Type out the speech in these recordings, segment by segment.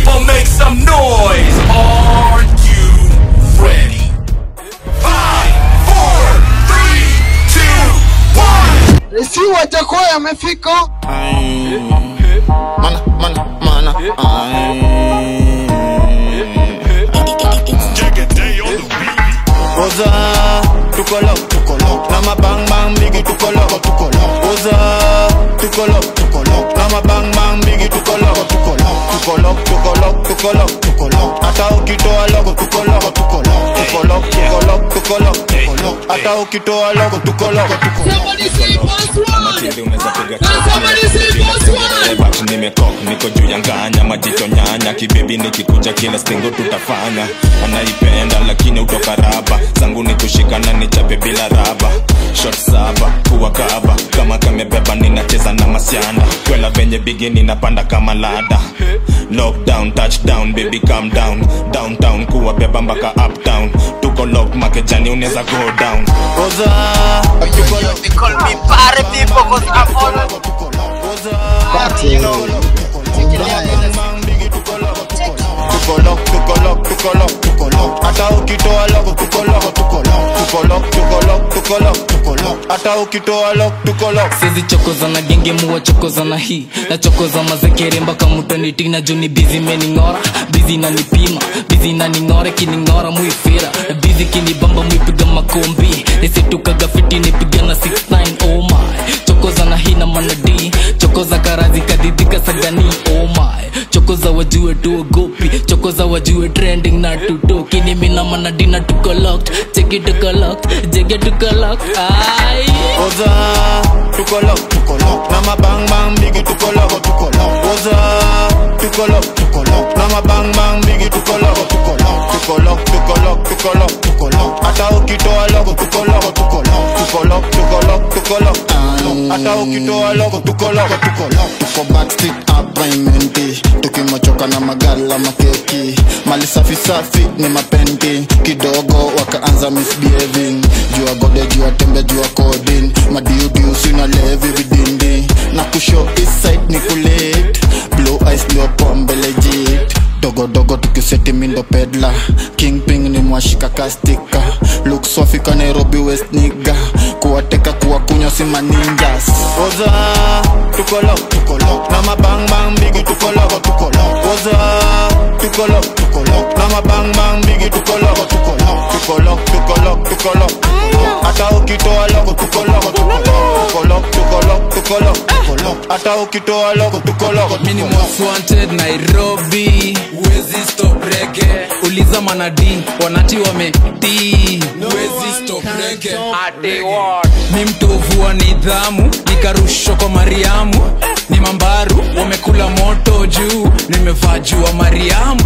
people make some noise. Are you ready? Five, four, three, two, one. Si Wajakoya amefika. Mana, mana, mana. Oza, tuko lock, tuko lock. Na mabang bang bigi tuko lock, tuko lock. Oza, tuko lock, tuko lock. Na mabang bang bigi tuko lock, tuko lock. Tuko lock, tuko lock, tuko lock, tuko lock. Hata ukitoa logo tuko lock, tuko lock. Tuko lock, tuko lock, tuko lock, tuko lock. Hata ukitoa logo tuko lock, tuko lock. Somebody say boss one. Matili unaweza piga Now somebody say boss one. But nimekok niko juu ya nganya majicho nyanya kibibi nikikuja kila stingo tutafanya anaipenda lakini utoka raba zangu ni kushikana nichape bila raba shot saba kuwa kaba kama kamebeba ninacheza na masianda kwela venye bigi ninapanda kama lada lockdown touchdown baby calm down downtown kuwa beba mpaka uptown tuko lock makejani unaweza go down Oza, tuko lock, They call me party people cause I'm all tuko lock. Oza, Party. tuko lock, tuko lock, tuko lock, tuko lock. Hata ukitoa logo tuko lock, tuko lock. Tuko lock, tuko lock, tuko lock, tuko lock. Hata ukitoa lock, tuko lock. sizi chokoza na genge muwa chokoza na hii na chokoza mazekere mpaka mutanitina juni bizi mening'ora bizi nanipima bizi naning'ora kining'ora muifira na bizi kinibamba muipiga makombi nisitukaga fiti nipiga na 69 oh my chokoza na hii na manadi chokoza karazi kadidika sagani oh my chokoza wajue tuogopi chokoza wajue trending na tutoki ni mina manadina tuko locked cheki tuko locked jege tuko locked ai Oza, tuko lock, tuko lock. Na mabang bang bigi tuko lock, tuko lock. Oza, tuko lock, tuko lock. Na mabang bang bigi tuko lock, tuko lock. Tuko lock, tuko lock, tuko lock, tuko lock. Hata ukitoa logo tuko lock, tuko lock. Tuko lock, tuko lock, tuko lock. Hata ukitoa logo tuko lock, tuko lock. tuko backstreet appointmenti tukimachoka na magala makeki mali safi safi ni mapenti kidogo wakaanza misbehaving jua gode jua tembe jua kodin madiudiu sina levi vidindi na kusho eastside ni kulit blue eyes ndio pombe legit dogodogo tukiseti mindo pedla kingping ni mwashika kastika lukswafika nairobi west niga kuwateka kuwakunywa si maninjas Oza, tuko lock, tuko lock. Na mabang bang bigi tuko lock, tuko lock. Oza, tuko lock, tuko lock. Na mabang bang bigi tuko lock, tuko lock. Tuko lock, tuko lock, tuko lock. Hata ukitoa logo tuko lock, tuko lock. Tuko lock, tuko lock, tuko lock, tuko lock. Hata ukitoa logo tuko lock, tuko mini lock. most wanted nairobi wezi stop rege uliza manadi wanati wametii wezi stop rege mi mtovu wa nidhamu nikarushwa kwa mariamu ni mambaru wamekula moto juu nimevaa juu wa mariamu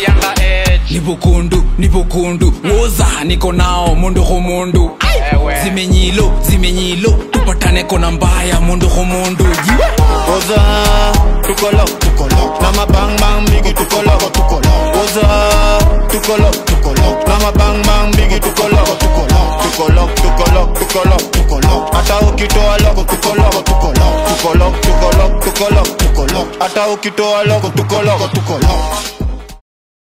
ni bukundu ni bukundu woza niko nao mundu humundu zimenyilo zimenyilo tupatane kona mbaya mundu humundu Oza, tuko lock, tuko lock. Na mabang bang bigi tuko lock, tuko lock. Oza, tuko lock, tuko lock. Na mabang bang bigi tuko lock, tuko lock. Tuko lock, tuko lock, tuko lock, tuko lock. Hata ukitoa logo tuko lock, tuko lock. Tuko lock, tuko lock, tuko lock, tuko lock. Hata ukitoa logo tuko lock, tuko lock.